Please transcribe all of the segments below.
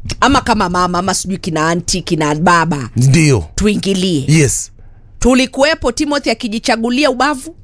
ama kama mama ama sijui kina anti kina baba ndio tuingilie yes tulikuwepo timothy akijichagulia ubavu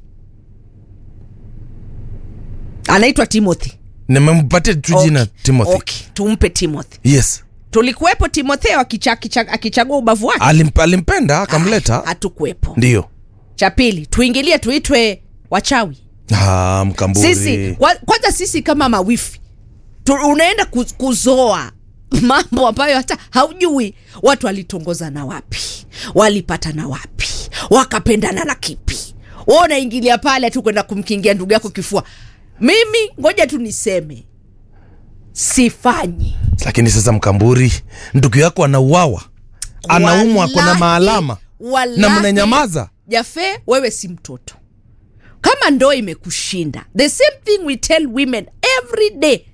anaitwa timothy nimempatia tu jina Okay, timothy okay, tumpe timothy yes tulikuwepo timotheo akicha, akicha, akichagua ubavu wake Alimp, alimpenda akamleta hatukuwepo ndio cha pili tuingilie tuitwe wachawi ah, mkamburi sisi kwa- kwanza sisi kama mawifi tu, unaenda ku- kuzoa mambo ambayo hata haujui watu walitongozana wapi walipatana wapi wakapendana na kipi Wewe unaingilia pale tu kwenda kumkingia ndugu yako kifua mimi ngoja tu niseme sifanyi lakini sasa mkamburi ndugu yako anauawa anaumwa kona Wallahi, maalama wallahi, na mnanyamaza jafe wewe si mtoto kama ndoo imekushinda the same thing we tell women every day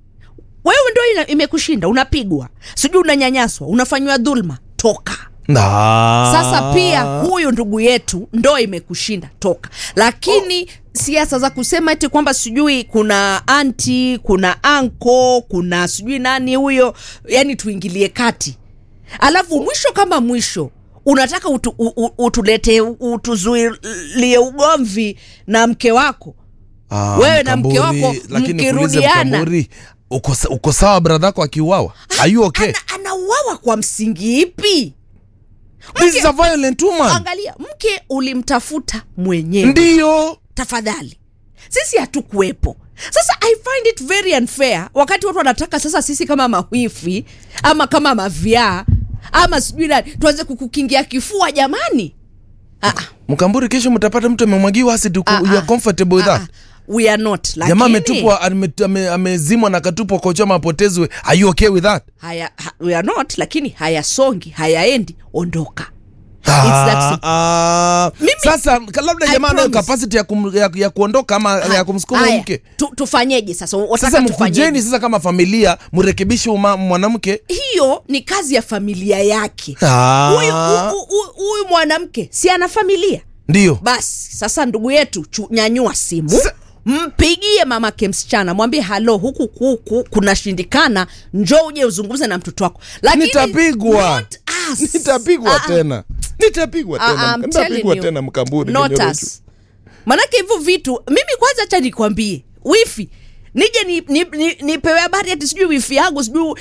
wewe ndo ina- imekushinda unapigwa sijui unanyanyaswa unafanyiwa dhulma toka Ah. sasa pia huyu ndugu yetu ndo imekushinda toka lakini siasa za kusema eti kwamba sijui kuna anti kuna anko kuna sijui nani huyo yani tuingilie kati alafu mwisho kama mwisho unataka utu, u, u, utulete utuzuilie ugomvi na mke wako Ah, wewe na Mkamburi, mke wako lakini nikuulize mkirudiana. Mkamburi, uko, sa- uko sawa bradhako akiuawa are you okay ana, anauawa kwa msingi ipi this is a violent woman angalia mke ulimtafuta mwenyewe ndio tafadhali sisi hatukuwepo sasa i find it very unfair wakati watu wanataka sasa sisi kama mawifi ama kama mavyaa ama sijui nani tuanze kukukingia kifua jamani ah, ah, mkamburi kesho mtapata mtu amemwagiwa acid uko- ah, you are ah, comfortable with ah, that ah. we are not jamaa lakini ametupwa ame- ame- amezimwa na akatupwa kwa choma apotezwe are you okay with that haya ha, we are not lakini hayasongi hayaendi ondoka that Ah, simple. ah. Mimi- sasa ka- labda I jamaa anayo promise. capacity ya, kum, ya, ya kuondoka ama ya kumsukuma Haya, mke tu, tufanyeje sasa wataka sasa mkujeni tufanyeje? sasa kama familia mrekebishe uma- mwanamke hiyo ni kazi ya familia yake Ah. huyu hu- hu- huyu mwanamke si ana familia ndio basi sasa ndugu yetu chu, nyanyua simu Sa- mpigie mamake msichana mwambie halo huku kuku kunashindikana njo uje uzungumze na mtoto wako lakini nitapigwa not us. nitapigwa Ah, ah. tena nitapigwa Ah, tena I'm nitapigwa telling you, tena mkamburi not Kenyerocho. us. manake hivyo vitu mimi kwanza cha nikwambie wifi nije nipewe ni, ni, nipewe habari ati sijui wifi yangu sijui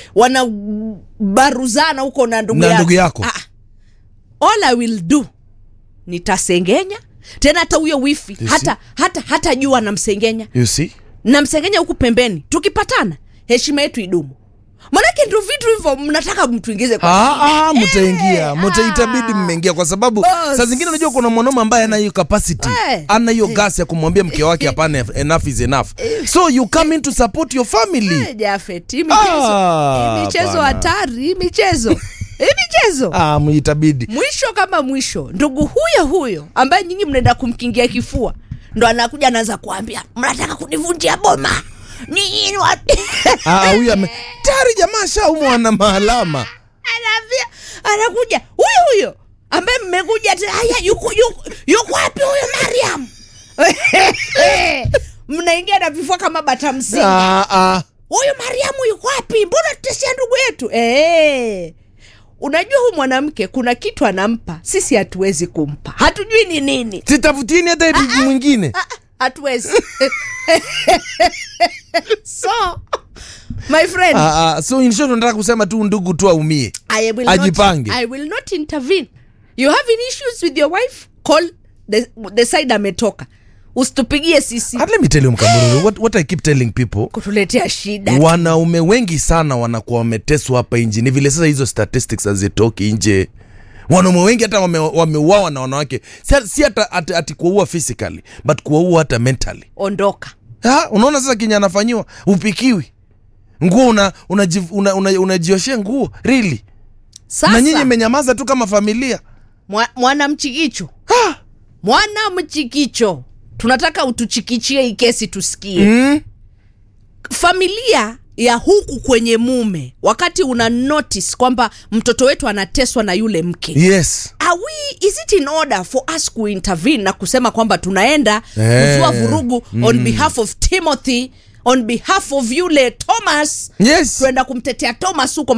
wanabaruzana huko na ndugu Na yako. ndugu yako. Ah, all i will do nitasengenya tena hata huyo wifi You hata hata hata jua namsengenya you see namsengenya huku pembeni tukipatana heshima yetu idumu manake ndo vitu hivyo mnataka mtuingize kwa Ah, ah, shida. mtaingia Eh, mta ah. itabidi mmeingia kwa sababu Boss. saa zingine unajua kuna mwanaume ambaye ana hiyo capacity Eh. ana hiyo gas ya kumwambia mke wake hapana enough is enough so you come in to support your family Eh, Jafet, hii michezo Ah, hii michezo hapana. hatari hii michezo hii michezo ah, itabidi mwisho kama mwisho ndugu huyo huyo ambaye nyinyi mnaenda kumkingia kifua ndo anakuja anaanza kuambia mnataka kunivunjia boma nyinyi ni wa-" Ah, ah, huyu ame tayari jamaa shaumwa na maalama anaambia anakuja huyo huyo ambaye mmekuja ati, haya yuko yuko yuko wapi huyo mariam mnaingia na vifua kama bata mzinga ah, ah. huyu mariamu yuko wapi mbona tutesia ndugu yetu e, unajua huyu mwanamke kuna kitu anampa sisi hatuwezi kumpa hatujui ni nini sitafutieni hata eti mwingine Ah, ah, hatuwezi so my friend ah, ah. so in short unataka kusema tu ndugu tu aumie I will Ajipange. Not, I will not intervene. You having issues with your wife? Call the, the side ametoka. Usitupigie sisi But let me tell you mkamururu what, what i keep telling people kutuletea shida. wanaume wengi sana wanakuwa wameteswa hapa nje ni vile sasa hizo statistics hazitoki nje wanaume wengi hata wame- wameuawa na wanawake si, si hata ati, ati kuwaua physically but kuwaua hata mentally Ondoka. ha, unaona sasa kenye anafanyiwa upikiwi nguo una, unaji- una, una, unajioshea nguo really na nyinyi Sasa mmenyamaza tu kama familia mwa, mwana mchikicho. Mwana mchikicho. Tunataka utuchikichie hii kesi tusikie. mm? Familia ya huku kwenye mume wakati una notice kwamba mtoto wetu anateswa na yule mke yes are we is it in order for us kuintervene na kusema kwamba tunaenda Eh, kuzua vurugu on behalf of timothy on behalf of yule thomas yes tuenda kumtetea thomas huko